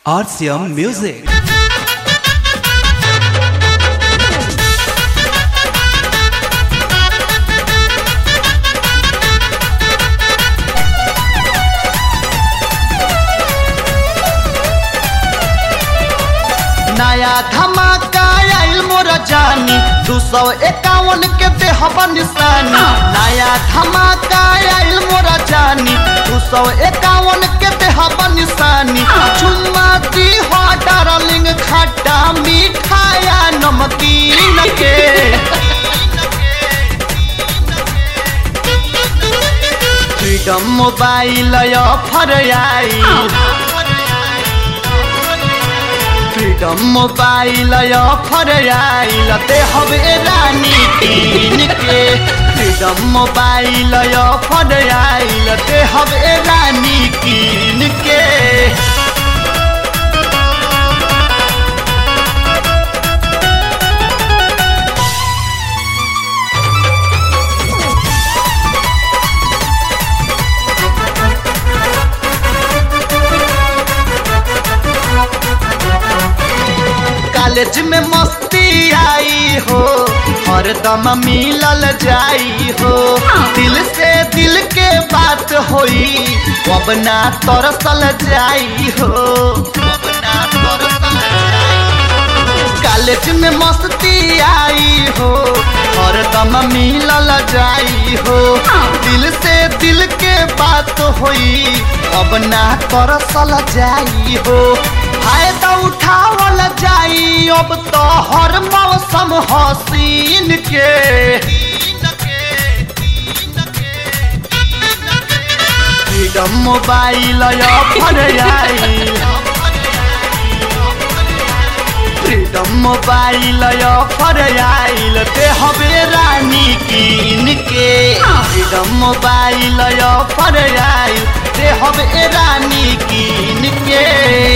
RCM Music. नया धमाका आइल मोर जानी दू सौ इक्यावन के देहब निशानी नया धमाका आइल मोर जानी दू सौ इक्यावन के देहब निशानी चुम्मा दी हो डार्लिंग खट्टा मीठाया नमकीन के फ्रीडम मोबाइल ऑफर आई फ्रीडम मोबाइल ऑफर आइल ते हवे रानी कीन के फ्रीडम मोबाइल ऑफर आइल ते हवे रानी कीन के कॉलेज में मस्ती आई हो हरदम मिलल जाई हो दिल से दिल के बात होई अब ना तरसल जाई हो अब ना तरसल जाई कॉलेज में मस्ती आई हो हरदम मिलल जाई हो दिल से दिल के बात होई अब ना तरसल जाई हो फायदा उठावल जाई अब तो हर मौसम हसीन के फ्रीडम मोबाइल ऑफर आई फ्रीडम मोबाइल ऑफर आइल ते हवे रानी कीन के फ्रीडम मोबाइल ऑफर आइल ते हवे रानी कीन के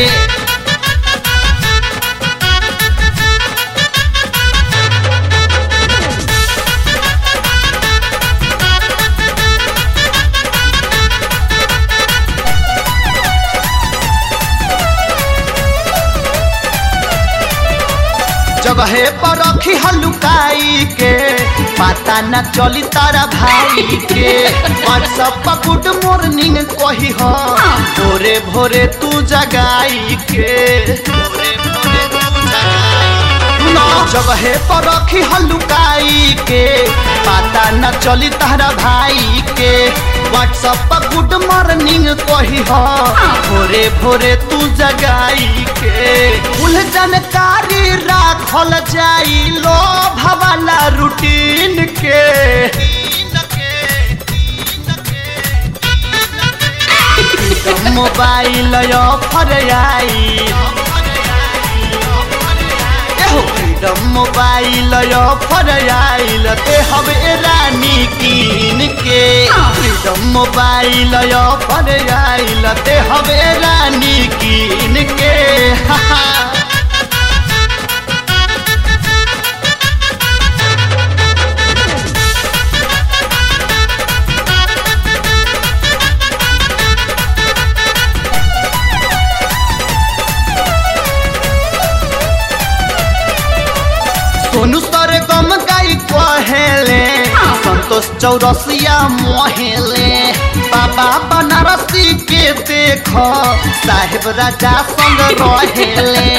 जगहे पर रखी हलुकाई के पता न चली तारा भाई के व्हाट्सअप पर गुड मॉर्निंग कही हो भोरे भोरे तू जगाई के भोरे भोरे तू जगाई ना जगहे पर रखी हलुकाई के पता न चली तारा भाई के व्हाट्सअप पर गुड मॉर्निंग कही हो भोरे भोरे तू जगाई के उल जानकारी राखल जाई लो भवाला रूटीन के मोबाइल ऑफर आई एहो फ्रीडम मोबाइल ऑफर आइल ते हवे रानी कीन के फ्रीडम मोबाइल ऑफर आइल ते हवे रानी कीन के हा हा सोनू सर गम गाई कहेले संतोष चौरसिया मोहेले बाबा बनारसी के देख साहेब राजा संग रहेले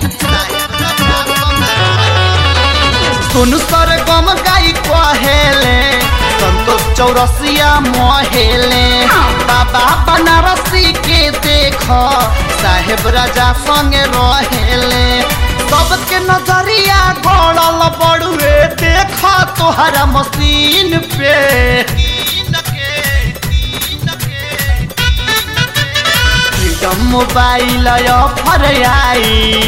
सोनू सर गम गाई कहेले संतोष चौरसिया मोहेले बाबा बनारसी के देख साहेब राजा संग रहेले सबके नजरिया गड़ल बड़ुए देखा तोहरा मशीन पे फ्रीडम मोबाइल ऑफर आई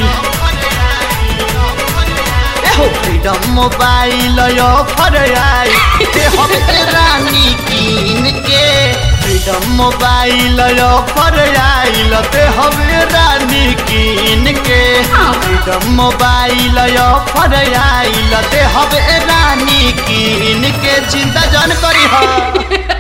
एहो फ्रीडम मोबाइल ऑफर आई ते हवे रानी कीन के फ्रीडम मोबाइल ऑफर आइल ते हवे रानी कीन के फ्रीडम मोबाइल ऑफर आइल ते हवे रानी कीन के चिंता जन करी हा